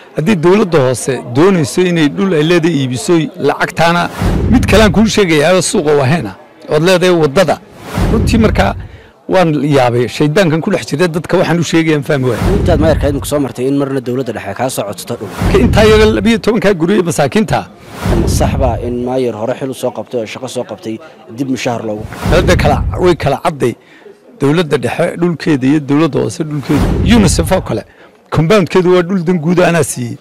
haddii dowladda hoose doonayso inay dhul ay leedahay iibiso lacagtaana mid kalean kuu sheegayaa suuqa waheena ood leedahay waddada runtii markaa waan yaabay shaydaankan ku dhex jira dadka waxaan u sheegayaan fahmi waaya intaad mayarka idinku soo martay in marna dowladda dhexe kaa soo codsato dhul intaa yaga labiyo tobankaa guryo masaakiinta sax baa in maayar hore xil u soo qabtay oo shaqo soo qabtay dib mushahar loogu dowladda kala way kala cadday dowladda dhexe dhulkeeda iyo dowladda hoose dhulkeedu unisef oo kale compoundkeedu waa dhul dan guuda anaa siiyey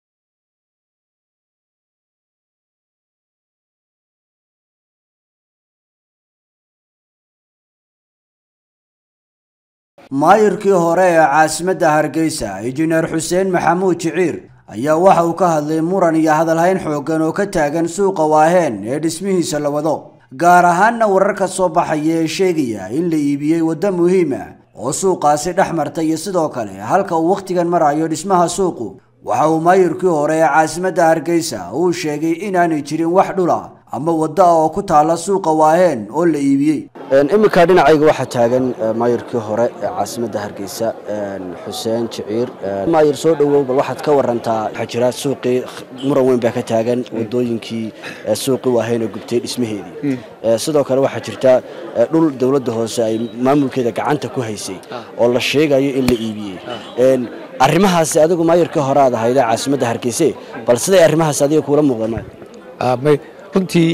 maayirkii hore ee caasimadda hargeysa injineer xuseen maxamuud jiciir ayaa waxa uu ka hadlay muran iyo hadalhayn xooggan oo ka taagan suuqa waaheen ee dhismihiisa la wado gaar ahaanna warar ka soo baxaya ee sheegaya in la iibiyey waddo muhiima oo suuqaasi dhex marta iyo sidoo kale halka uu wakhtigan marayo dhismaha suuqu waxa uu maayirkii hore ee caasimadda hargeysa uu sheegay inaanay jirin wax dhula ama waddo ah oo ku taalla suuqa waaheen oo la iibiyey iminka dhinacayga waxaa taagan maayirkii hore ee caasimadda hargeysa xuseen jiciir maayir soo dhowow bal waxaad ka warantaa waxaa jira suuqii muran weyn baa ka taagan wadooyinkii suuqii waahayn oo gubtay dhismaheedii sidoo kale waxaa jirta dhul dowladda hoose ay maamulkeeda gacanta ku haysay oo la sheegayo in la iibiyey arrimahaasi adigu maayirkii hore aad ahayde caasimadda hargeyse bal siday arrimahaas adiga kuula muuqdaan may runtii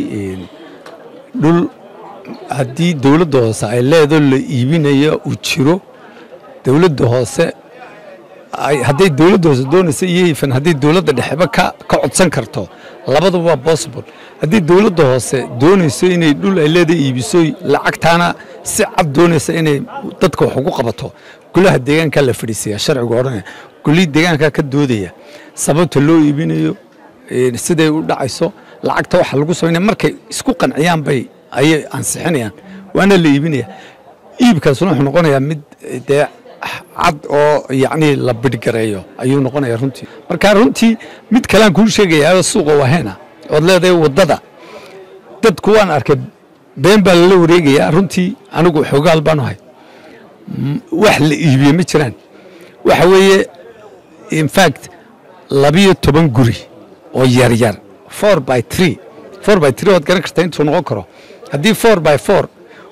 dhul haddii dowladda hoose ay leedoo la iibinayo uu jiro dowladda hoose hadday dowladda hoose doonaysa iyo ifan haddii dowladda dhexeba ka ka codsan karto labaduba waa possible haddii dowladda hoose doonayso inay dhul ay leedahay iibiso lacagtaana si cad doonaysa inay dadka wax ugu qabato golaha deegaankaa la fadhiisaya sharcigu odhanaya golihii deegaankaa ka doodaya sababta loo iibinayo siday u dhacayso lacagta waxa lagu samaynaya markay isku qanciyaan bay ayay ansixinayaan waana la iibinaya iibkaasuna wuxuu noqonayaa mid dee cad oo yacni la bidhgareeyo ayuu noqonaya runtii marka runtii mid kalean kuu sheegayaa suuqa waheena ood leedahay waddada dadku waan arkay been baa lala wareegayaa runtii anigu xoogaal baanu hay wax la iibiye ma jiraan waxa weeye infact labiyo toban guri oo yaryar four by tree four by tree waad garan kartaa intuu noqon karo haddii four by four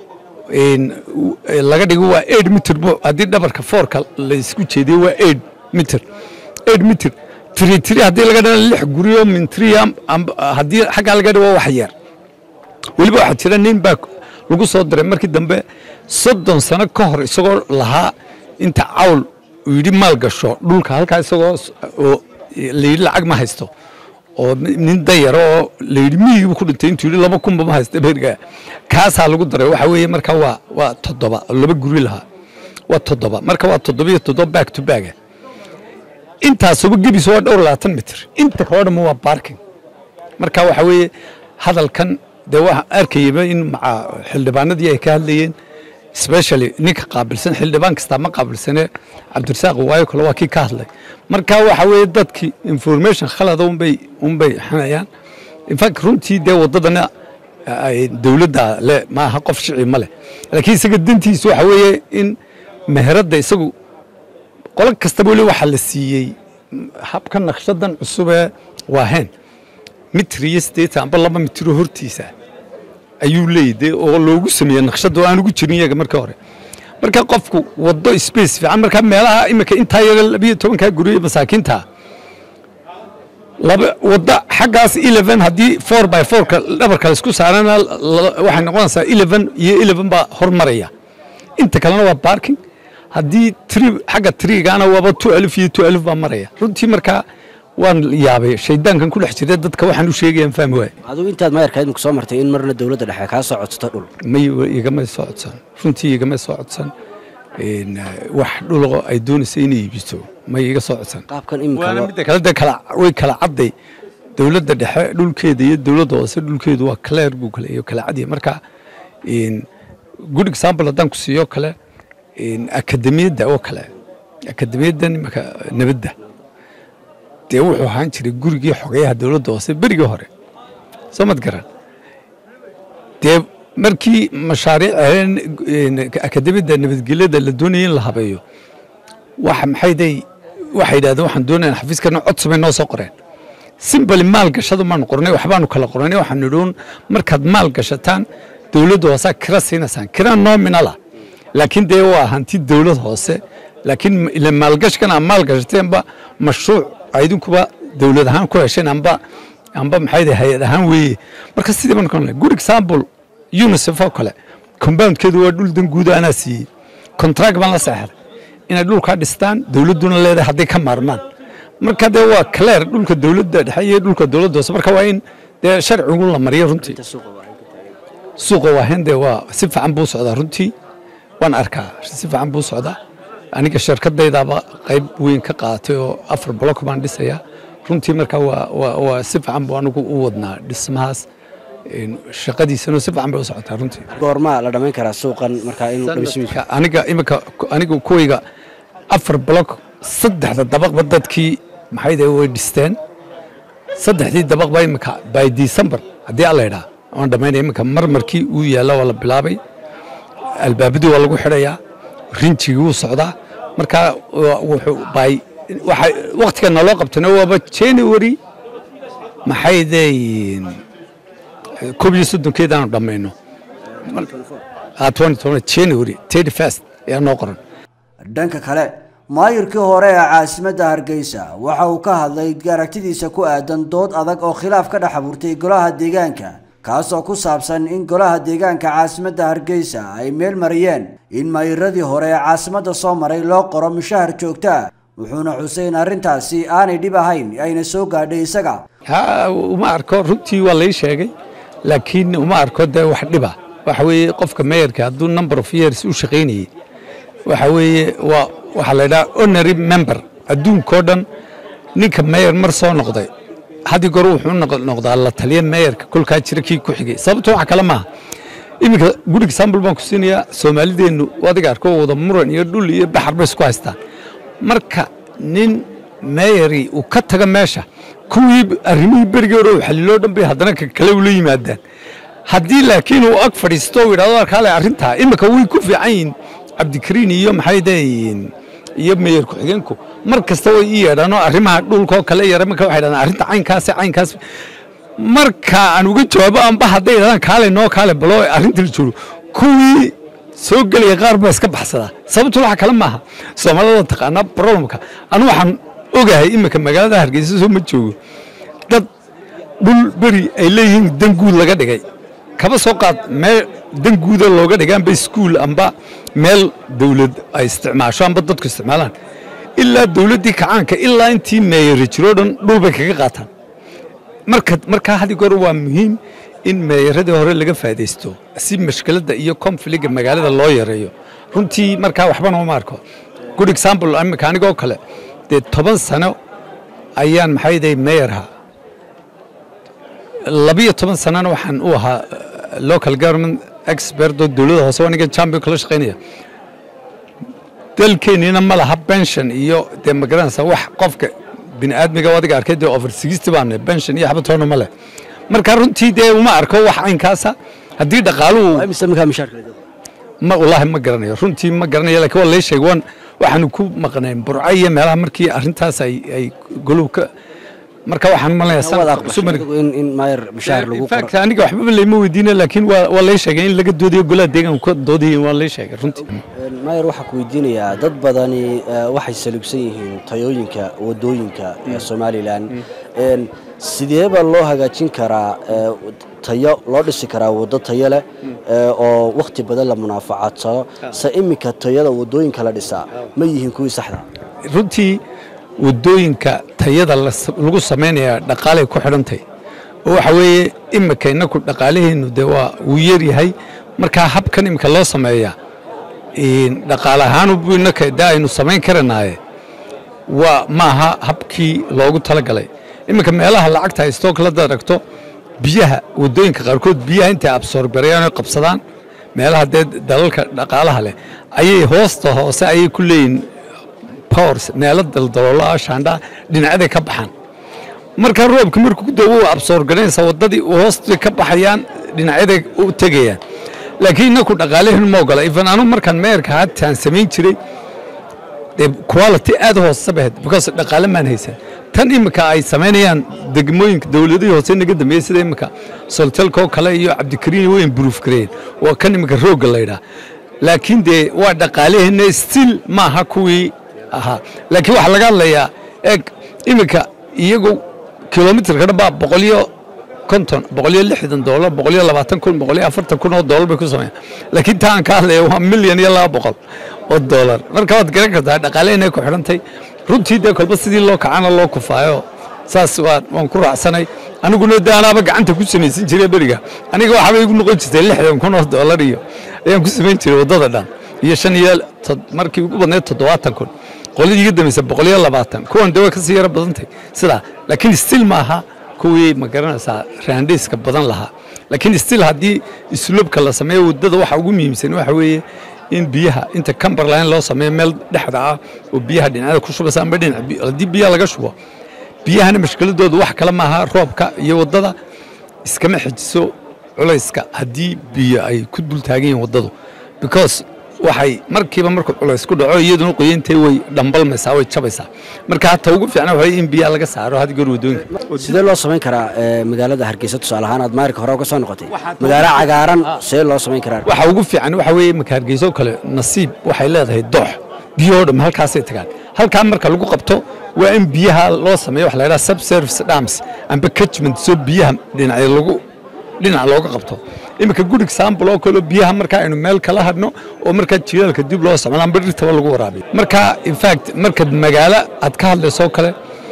laga dhigo waa eight mitr haddii dhabarka foorka la isku jeediyo waa eight mitr eight mitr tiri tiri haddii laga dhigo lix guryo min three haddii xaggaa laga dhigo wax yar weliba waxaa jira nin baa lagu soo diray markii dambe soddon sano ka hor isagoo lahaa inta cawl uu yidhi maal gasho dhulka halkaa isagoo layidhi lacag ma haysto oo nin dayaro oo layidhi miyigiibu ku dhintay intuu yidhi laba kunba ma haysta beerga kaasaa lagu daray waxaa weeye marka waa waa toddoba laba guri lahaa waa toddoba marka waa toddobiyo toddoba back to bacga intaasuba gebis waa dhowr labaatan mitir inta kaloo dhamma waa barking marka waxaa weeye hadalkan dee waa arkayaba in maca xildhibaanadii ay ka hadlayeen specially ninka qaabilsan xildhibaan kastaa ma qaabilsane cabdirasaaq waayo kale waa kii ka hadlay marka waxa weeye dadkii information khalada unbay unbay xanayaan infact runtii dee waddadana dowladda le maaha qof shici ma leh laakiin isaga dantiisu waxa weeye in meheradda isagu qolo kastaba weli waxaa la siiyey habka naqshadan cusubee waaheen mitir iyo siddeetan amba laba mitiro hortiisa ayuu leeyahy oo loogu sameeyey naqshadda oo aan ugu jirin iyaga marka hore marka qofku waddo space fiican marka meelaha imika intaa yaga labiyo tobankaa guryo masaakiinta laba waddo xaggaas eleven haddii four by fourka dhabarka laisku saarana waxay noqonaysaa eleven iyo eleven baa hormaraya inta kalena waa barking haddii tri xagga trigaana waaba two alif iyo two alif baa maraya runtii markaa waan yaabay shaydaankan ku dhex jira dadka waxaan u sheegayaan fahmi waaya adigu intaad mayarka idinku soo martay in marna dowladda dhexe kaa soo codsato dhul may igama soo codsan runtii igama soo codsan wax dhulo ay doonaysa inay iibiso may iga soo codsan qaabkan waana imika midda kale de kala way kala cadday dowladda dhexe dhulkeeda iyo dowladda hoose dhulkeedu waa clear buu kale iyo kala cadya marka good example haddaan ku siiyo kale akademiyadda oo kale akademiyaddan imaka nabadda dee wuxuu ahaan jiray gurigii xogeyaha dowladda hoose berigii hore soo mad garan dee markii mashaariic akademiyadda nabadgelyada la doonayay in la habeeyo waxa maxay day waxay yidhahdeen waxaan doonayna xafiiskana cod samay noo soo qoreen simbali maal gashadu maanu qornay waxbaanu kala qornay waxaan nidhuun markaad maal gashataan dowladda hoosaa kira siinaysaan kira nominala laakiin dee waa hanti dowlad hoose laakiin ila maalgashkan aa maal gashateenba mashruuc idinkuba dowlad ahaan ku hesheen amba amba maxay hay-ad ahaan weeye marka sidii baan ka good example unicef oo kale compoundkeedu waa dhul dan guuda anaa siiyey contract baan la seexday inay dhulkaa dhistaan dowladduna leedahay hadday ka maarmaan marka dee waa clear dhulka dowladda dhexe iyo dhulka dowladda hoose marka waa in dee sharcigu la mariyo runtii suuqa waahen dee waa si fiican buu socdaa runtii waan arkaa si fiican buu socdaa aniga shirkadaydaaba qayb weyn ka qaatay oo afar block baan dhisayaa runtii marka waa waa waa si fiican buu anigu u wadnaa dhismahaas shaqadiisana si fiican bay u socotaa runtii goormaa la dhammayn karaa suuqan markaa inuu dhismihiisa aniga imika aniga kuwayga afar block saddexda dabaqba dadkii maxayde way dhisteen saddexdii dabaqba imika by december haddii alla idhaa waan dhammaynaya imika marmarkii uu yaalla waa la bilaabay albaabadii waa lagu xidhayaa rinjigii wuu socdaa marka wuxuu by waxa waqtiga naloo qabtana waaba january maxaydeyn koob iyo soddonkeedaanu dhammayno january thirty first ayaa noo qoran dhanka kale maayirkii hore ee caasimadda hargeysa waxa uu ka hadlay aragtidiisa ku aadan dood adag oo khilaaf ka dhex abuurtay golaha deegaanka kaasoo ku saabsan in golaha deegaanka caasimadda hargeysa ay meel mariyeen in maayiradii hore ee caasimadda soo maray loo qoro mushahar joogta wuxuuna xusay in arrintaasi aanay dhib ahayn ayna soo gaadhay isaga ha uma arko runtii waa lay sheegay laakiin uma arko dee wax dhiba waxa weeye qofka meeyarka hadduu number of years u shaqaynayey waxa weeye waa waxaa la yidhaha honorary member adduunkao dhan ninka meeyar mar soo noqday haddii goor wuxuu noqdaa la taliya meeyarka kolkaa jira kii ku xigay sababto wax kale maaha iminka good example baan ku siinayaa soomaalideennu adiga arko wada muran iyo dhul iyo baxar bay isku haystaan marka nin meeyari uu ka taga meesha kuwii arrimihii berigii hore uu xaliloo dhan bay haddana kale ula yimaadaan haddii laakiin uu ag fadhiisto uu yidhahdo kaale arrintaa imika way ku fiican yihiin cabdikariin iyo maxay deeyiin iyo meeyar ku-xigeenku mar kasta way ii yeedhaanoo arrimaha dhulkaoo kale yara marka waxay dhahdaan arrinta caynkaas caynkaas marka aan uga jawaabo amba hadday yidhahdaan kaale noo kaale baloo arrinta la joogo kuwii soo gelaya qaar baa iska baxsadaa sababtu waxa kale maaha soomaalida taqaanaa problemka anu waxaan ogahay imika magaalada hargeysa soo ma joogo dad dhul beri ay leeyihiin dan guud laga dhigay kaba soo qaad meel dan guuda looga dhigay amba iskuul amba meel dawlad ay isticmaasho amba dadku isticmaalaan ilaa dawladdii kacaanka ilaa intii meeyari jiroo dhan dhul bay kaga qaataan marka markaa hadii goor waa muhiim in meeyaradii hore laga faa'idaysto si mashkiladda iyo confliga magaalada loo yareeyo runtii markaa waxbana uma arko good example imika anigoo kale dee toban sano ayaan maxayday meeyarha labiyo toban sanana waxaan u ahaa local government expert oo dowladda hoose aniga champion kala shaqaynaya dalkeennina ma laha pension iyo dee magaranaysa wax qofka bini aadmiga adiga arkay dee over sixty baan pension iyo xabatoona ma leh marka runtii dee uma arko wax caynkaasa haddii dhaqaaluhu imise markaa mushaharka ma wallaahi ma garanayo runtii ma garanayo laakiin waa lay sheegay waan waxaanu ku maqnayn burco iyo meelaha markii arrintaas ay ay goluhu ka marka waxaan malaya in in maayir mushahar lagu fact aniga waxbaba layma weydiina laakiin waa waa lay sheegay in laga doodayo golaha deegaanku ka doodayeen waa lay sheegay runtii maayir waxaa ku weydiinayaa dad badani waxay salugsan yihiin tayooyinka wadooyinka ee somalilan sideeba loo hagaajin karaa tayo loo dhisi karaa waddo tayo leh oo wakhti badan la munaafacadsado se iminka tayada wadooyinka la dhisaa ma yihiin kuwii saxda runtii wadooyinka tayada lagu samaynaya dhaqaalay ku xidhantahy oo waxa weeye imika inaku dhaqaalaheennu dee waa wuu yaryahay markaa habkan imika loo sameeya dhaqaale ahaan inaka de aynu samayn karanaaye waa maaha habkii loogu talagalay iminka meelaha lacagta haystoo kalada aragto biyaha wadooyinka qaarkood biyaha intay absoorbarayaan oy qabsadaan meelaha dee dalalka dhaqaalaha leh ayay hoosta hoose ayay ku leeyihin powers meelo daldaloolaa shaandhaa dhinacyaday ka baxaan marka roobka markuu da u absoorgaranaysa waddadii hoostay ka baxayaan dhinacyaday u tegayaan laakiin inaku dhaqaalaheenu ma ogola ifan anu markaan meerka hataan samayn jiray dee quality aad u hoosesa bay ahayd because dhaqaale maan haysan tan imika ay samaynayaan degmooyinka dowladihii hoose naga dambeeyey sida imika soltelka oo kale iyo cabdikariin way improve gareeyeen waa kan imika roogga la yidhaha laakiin dee waa dhaqaaleheenna still maaha kuwii ahaa laakiin waxaa laga hadlayaa eeg imika iyagu kilomitrka dhan baa boqoliyo konton boqoliyo lixdan doolar boqoliyo labaatan kun boqoliyo afartan kun oo doolar bay ku sameeyaan laakiin taa aan ka hadlaya waa milyan iyo laba boqol oo doolar marka waad garan kartaa dhaqaaleheenay ku xidhantay runtii dee kolba sidii loo kacana loo kufaayo saas waa waan ku raacsanay aniguna de anaaba gacanta ku samaysan jiray beriga aniga waxaaba igu noqon jirtay lixdan kun oo doolar iyo ayaan ku samayn jiray waddada dhan iyo shan iyo markii ugu badnayd toddobaatan kun qoladii iga dambaysa boqol iyo labaatan kuwan de way kasii yaro badantay sidaa laakiin still maaha kuwii ma garanaysaa raandheyska badan lahaa laakiin still haddii islubka la sameeyo waddada waxa ugu muhiimsan waxa weeye in biyaha inta camberline loo sameeyo meel dhexda ah oo biyaha dhinacyada ku shubaysa amba dhinac haddii biyaha laga shubo biyahana mashkiladoodu wax kale maaha roobka iyo waddada iskama xejiso culayska haddii biyo ay ku dul taagan yihiin waddadu because waxay markiiba markuu culays ku dhaco iyaduna qoyantay way dhambalmaysaa way jabaysaa marka hata ugu fiicna waxa in biyaha laga saaro had goor waddooyinka sidee loo samayn karaa magaalada hargeysa tusaale ahaan aad maarka hore uga soo noqotay magaalo cagaaran sidee loo samayn karaa waxa ugu fiican waxa weeye marka hargeysa oo kale nasiib waxay leedahay doox biyoo dham halkaasay tagaan halkaa marka lagu qabto waa in biyaha loo sameeyo waxa la yidhaha subservice dams amba catchment soo biyaha dhinacyo lagu dhinac looga qabto iminka good example oo kaleo biyaha markaa aynu meel kala hadhno oo markaa jilaalka dib loo isticmaalo amba dhirtaba lagu waraabiyo marka in fact markaad magaalo aad ka hadlaysoo kale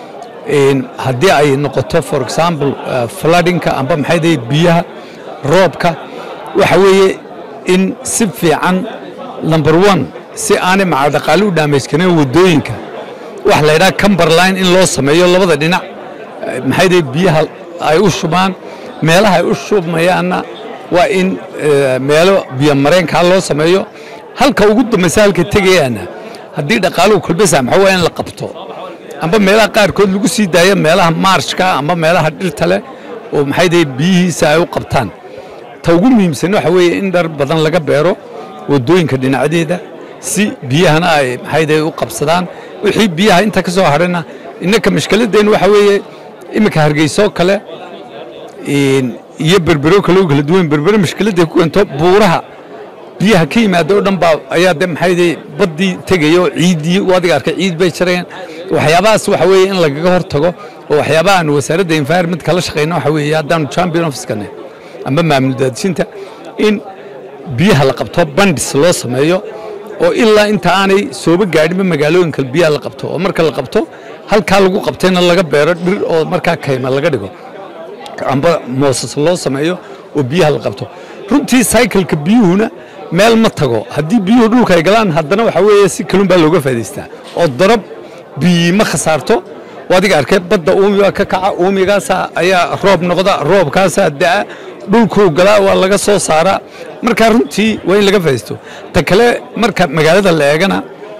haddii ay noqoto for example floodinka amba maxay dahay biyaha roobka waxa weeye in si fiican number one si aanay maca dhaqaale u dhaamayskareen waddooyinka waxa la yidhaha camberline in loo sameeyo labada dhinac maxay dahay biyaha ay u shubaan meelaha ay u shubmayaanna waa in meelo biyo mareenkaa loo sameeyo halka ugu dambaysa halka tegayaana haddii dhaqaaluhu kolba saamaxo waa in la qabto amba meelaha qaarkood lagu sii daayo meelaha maarshka amba meelaha dhirta leh oo maxay dahay biyihiisa ay u qabtaan ta ugu muhiimsan waxa weeye in dhar badan laga beero waddooyinka dhinacdeeda si biyahana ay maxay dahay u qabsadaan wixii biyaha inta ka soo hadhana innaka mashkiladeen waxa weeye iminka hargeysoo kale iyo berbero kaloo kala duwan berbero mashkiladday ku keento buuraha biyaha ka yimaada oo dhan baa ayaa de maxay baddii tegaya oo ciiddii adiga arkay ciid bay jarayaan waxyaabahaas waxa weeye in lagaga hor tago oo waxyaabaha aan wasaaradda environment kala shaqayno waxa weeye haddaanu champion officekane amba maamul daadishinta in biyaha la qabto bandis loo sameeyo oo ilaa inta aanay sooba gaadhinba magaalooyinka biyaha la qabto oo marka la qabto halkaa lagu qabtayna laga beero dhir oo markaa kayma laga dhigo amba moosas loo sameeyo oo biyaha la qabto runtii cycleka biyuhuna meel ma tago haddii biyuhu dhulka ay galaan haddana waxa weeye si kalun baa looga faa'idaystaa oo darab biyi ma khasaarto adiga arkay badda uumiga ka kaca uumigaasa ayaa roob noqda roobkaasaa da'a dhulkuu galaa waa laga soo saaraa marka runtii waa in laga faa'iidaysto ta kale marka magaalada la eegana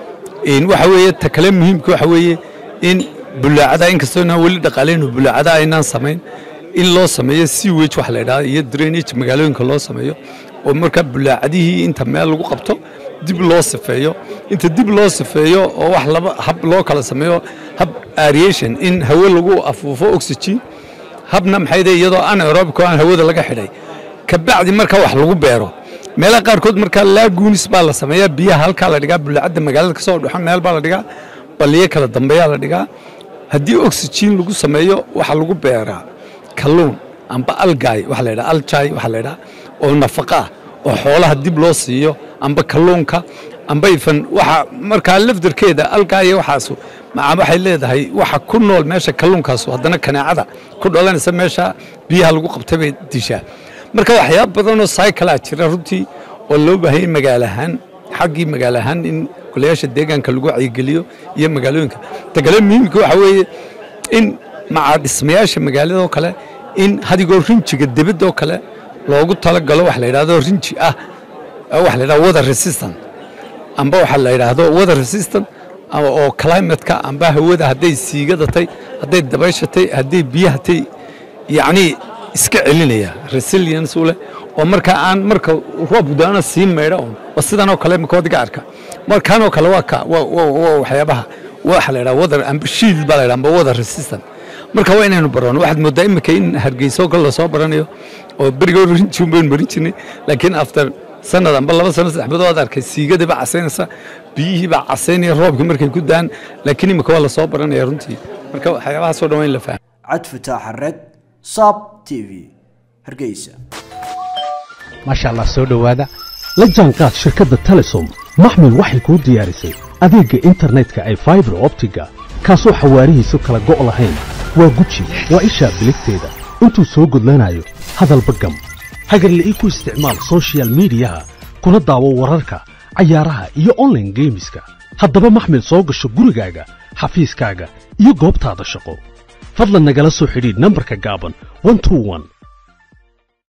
waxa weeye ta kale muhiimka waxa weeye in bulaacada inkastoo inaan weli dhaqaalayno bulaacada aynaan samayn in loo sameeyo sewage waxa la yidhahda iyo drainage magaalooyinka loo sameeyo oo markaa bulaacadihii inta meel lagu qabto dib loo sifeeyo inta dib loo sifeeyo oo wax laba hab loo kala sameeyo hab aeration in hawe lagu afuufo oxygen habna maxay dahay iyadoo anaerobic oo aan hawada laga xidhay kabacdi marka wax lagu beero meelaha qaarkood markaa laaguunis baa la sameeyaa biyaha halkaa la dhigaa bulaacadda magaalada ka soo dhuxo meel baa la dhigaa baliyo kala dambeeyaa la dhigaa haddii oxygen lagu sameeyo waxaa lagu beeraa kalluun amba algaay waxa la yidhaha aljay waxa la yidhaha oo nafaqa ah oo xoolaha dib loo siiyo amba kalluunka amba ifan waxa markaa lafdarkeeda algaaya waxaasu maca waxay leedahay waxa ku nool meesha kalluunkaasu haddana kanaacada ku dhalanaysa meesha biyaha lagu qabtay bay dishaa marka waxyaaba badanoo cyclaa jira runtii oo loo baahanyay magaalo ahaan xaggii magaalo ahaan in golayaasha deegaanka lagu wacyigeliyo iyo magaalooyinka tagale muhiimka waxa weeye in maca dhismayaasha magaaladoo kale in hadigoo rinjiga debadoo kale loogu talagalo wax la yidhahdo rinji ah waxa la yidhahdo weather resistant amba waxa la yidhaahdo weather resistant oo climateka amba hawada hadday siigadatay hadday dabayshatay hadday biyahatay yacni iska celinaya resilience u leh oo marka aan marka roob daana sii maydha un oo sidan oo kale makodiga arka markaanoo kale waa ka waa waa waa waxyaabaha waxa la yidhaha wadar amba shield baa la yidhaha amba wadar resistant marka waa inaynu barano waxaad moodaa imika in hargeysa oo kale lasoo baranayo oo beriga hore rinjiun baynu marin jirnay laakiin after sanad amba laba sano saddex bilood arkay siigadii baa casaynaysa biyihii baa casaynaya roobkii markay ku daan laakiin imika waa lasoo baranaya runtii marka waxyaabahaasoo dhan waa in la fahmo cad fataax xareed sab t v hargeysa maasha allah soo dhowaada la jaanqaad shirkadda telesom maxmil waxay kuu diyaarisay adeegga internetka ay faibar optiga kaasoo xawaarihiisu kala go' lahayn waa guji waa ishaa biligteeda intuu soo gudlanayo hadalba gam hagarla'ii ku isticmaal soshiyal miidiyaha kuna daawo wararka cayaaraha iyo onlaine geemiska haddaba maxmil soo gasho gurigaaga xafiiskaaga iyo goobtaada shaqo fadlan nagala soo xidhiidh nambarka gaaban